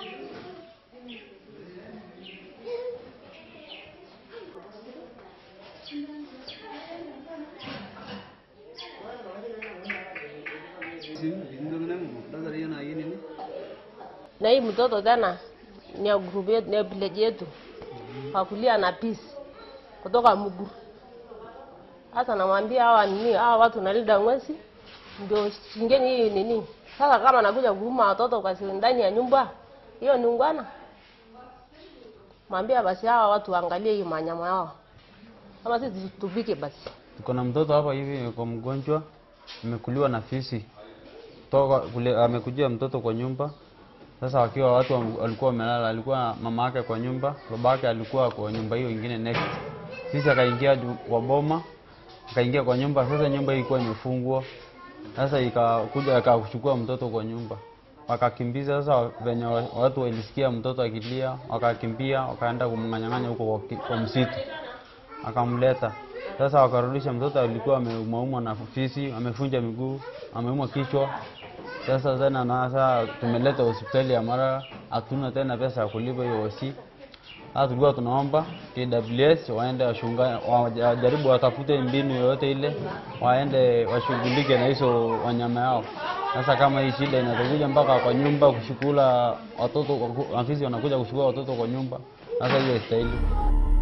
na hii mtoto tena ni ya group yetu, ni ya village yetu kakulia na peace kutoka Muguru. Sasa namwambia hawa nini, hawa watu nalinda mwezi ndio shingeni hii nini. Sasa kama nakuja kuuma watoto kwa siri ndani ya nyumba, hiyo ni ungwana. Mwambia basi hawa watu waangalie hii manyama yao, kama sisi tupike basi. Tuko na mtoto hapa hivi kwa mgonjwa, amekuliwa na fisi toka kule, amekujia mtoto kwa nyumba. Sasa wakiwa watu wa- walikuwa wamelala, alikuwa mama yake kwa nyumba, baba yake alikuwa kwa nyumba hiyo ingine next. Sisi akaingia ju- kwa boma, akaingia kwa nyumba. Sasa nyumba hii ilikuwa imefungwa, sasa ikakuja akachukua mtoto kwa nyumba, wakakimbiza. Sasa venye wa- watu walisikia mtoto akilia, wakakimbia wakaenda kumng'anyang'anya huko kwa ki- kwa msitu akamleta sasa, wakarudisha mtoto. Alikuwa ameumwaumwa na fisi, amefunja miguu, ameumwa kichwa. Sasa tena na sasa tumeleta hospitali ya Mara, hatuna tena pesa ya kulipa hiyo hosi. Sasa tulikuwa tunaomba KWS waende washunga, wajaribu watafute mbinu yoyote ile, waende washughulike na hizo wanyama yao. Sasa kama hii shida inatakuja mpaka kwa nyumba kushukula watoto, afisi wanakuja kushukua watoto kwa nyumba, sasa hiyo istahili.